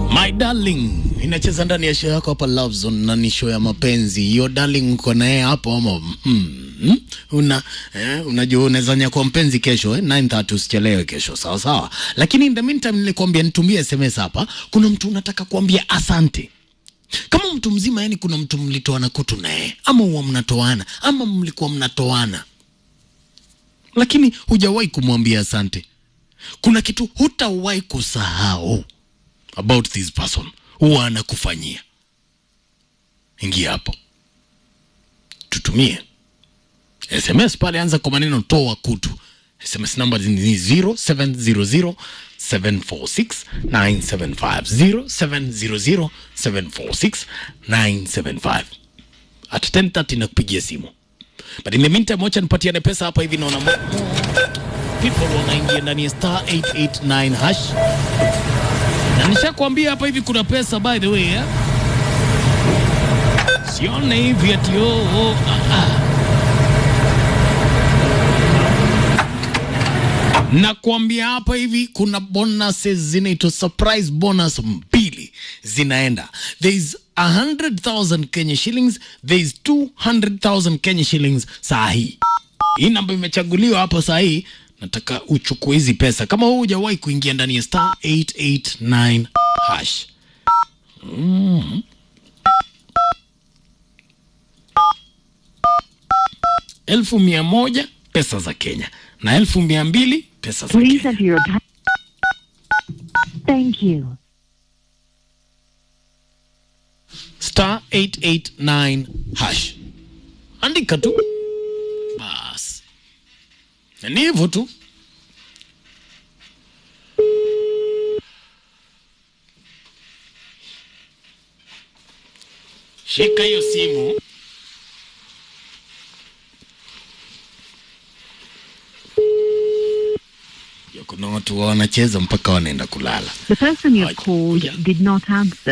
My darling inacheza ndani ya show yako hapa Love Zone na ni show ya mapenzi. Hiyo darling uko naye hapo ama hmm, hmm, una eh, unajua unaweza nyakua mpenzi kesho eh, 9:30 usichelewe kesho, sawa sawa. Lakini in the meantime nilikwambia nitumie SMS hapa. Kuna mtu unataka kuambia asante kama mtu mzima, yani kuna mtu mlitoana kutu naye ama huwa mnatoana ama mlikuwa mnatoana, lakini hujawahi kumwambia asante. Kuna kitu hutawahi kusahau about this person huwa anakufanyia. Ingia hapo, tutumie SMS pale, anza kwa maneno toa kutu. SMS namba ni 0700 746 975 0700 746 975 at 10:30 nakupigia simu, but in the meantime, wacha nipatiane pesa hapa hivi. Naona mo- people wanaingia ndani ya star 889 hash na nishakwambia hapa hivi kuna pesa by the way eh? Sione hivi ati oh, oh, ah, ah. Nakwambia hapa hivi kuna bonuses zinaitwa surprise bonus mbili zinaenda. There is 100,000 Kenya shillings, there is 200,000 Kenya shillings saa hii. Hii namba imechaguliwa hapo saa hii. Nataka uchukue hizi pesa kama wewe hujawahi kuingia ndani ya star 889 hash. Mm. Elfu mia moja pesa za Kenya na elfu mia mbili pesa za Please Kenya. enter your pa- Thank you. star 889 hash, andika tu bas, na ni hivyo tu. Shika hiyo simu. Ya, Kuna watu wanacheza mpaka wanaenda kulala. The person you Ay, have called yeah. did not answer.